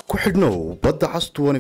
ku xidhnow badda cas t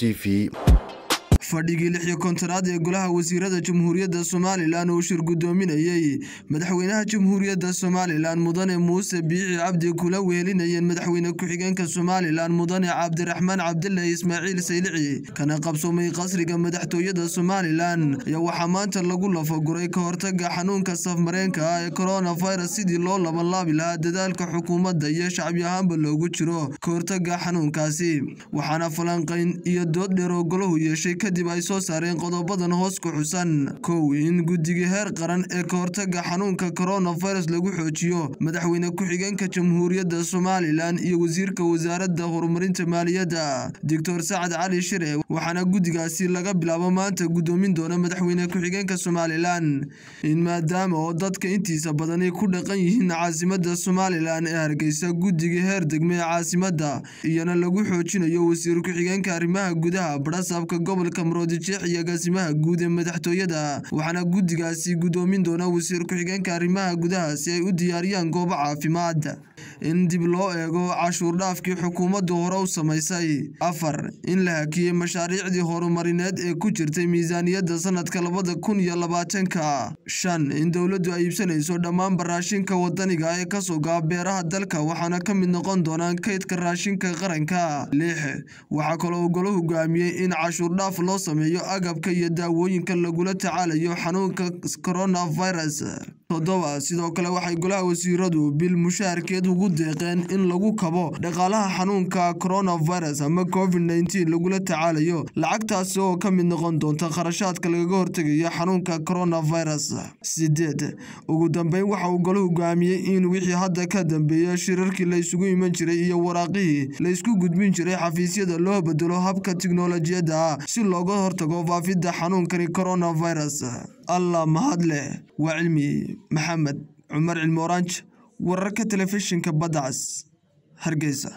v fadhigii lix iyo kontonaad ee golaha wasiirada jamhuuriyadda somalilan uu shir guddoominayey madaxweynaha jamhuuriyadda somalilan mudane muuse biici cabdi kula wehelinayeen madaxweyne ku-xigeenka somalilan mudane cabdiraxmaan cabdilaahi ismaaciil saylici kana qabsoomay qasriga madaxtooyada somalilan ayaa waxaa maanta lagu lafaguray ka hortaga xanuunka safmareenka ah ee coronavirus sidii loo labanlaabi lahaa dadaalka xukuumadda iyo shacbi ahaanba loogu jiro ka hortaga xanuunkaasi waxaana falanqayn iyo dood dheer oo golahu yeeshay kadib ay soo saareen qodobadan hoos ku xusan kow in guddiga heer qaran ee ka hortaga xanuunka coronavirus lagu xoojiyo madaxweyne ku-xigeenka jamhuuriyadda somalilan iyo wasiirka wasaaradda horumarinta maaliyadda doctor sacad cali shire waxaana guddigaasi laga bilaabo maanta guddoomin doona madaxweyne ku-xigeenka somalilan in maadaama oo dadka intiisa badani ku dhaqan yihiin caasimadda somalilan ee hargeysa guddiga heer degme ee caasimadda iyana lagu xoojinayo wasiir ku-xigeenka arrimaha gudaha barasaabka gobolka maroodijeex iyo agaasimaha guud ee madaxtooyada waxaana guddigaasi guddoomin doona wasiir ku-xigeenka arrimaha gudaha si ay u diyaariyaan goobo caafimaad in dib loo eego cashuur dhaafkii xukuumaddu hore u samaysay afar in la hakiyey mashaariicdii horumarineed ee ku jirtay miisaaniyadda sanadka labada kun iyo labaatanka shan in dowladdu ay iibsanayso dhammaanba raashinka wadaniga ee kasoo gaa beeraha dalka waxaana ka mid noqon doonaan kaydka raashinka qaranka lix waxaa kaloo golo hogaamiyey in cashuur dhaaf loo sameeyo agabka iyo daawooyinka lagula tacaalayo xanuunka coronavirus toddoba sidoo kale waxay golaha wasiiradu bil mushaharkeed ugu deeqeen in lagu kabo dhaqaalaha xanuunka coronavirus ama covid nneteen lagula tacaalayo lacagtaasi oo ka mid noqon doonta kharashaadka lagaga hortegayo xanuunka coronavirus sideed ugu dambeyn waxa uu golo hogaamiyey in wixii hadda ka dambeeya shirarkii la isugu iman jiray iyo waraaqihii la isku gudbin jiray xafiisyada loo bedelo habka tiknolojiyadda si looga hortago faafidda xanuunkani coronavirus allah mahad leh waa cilmi maxamed cumar cilmi oranj wararka telefishinka badda cas hargeysa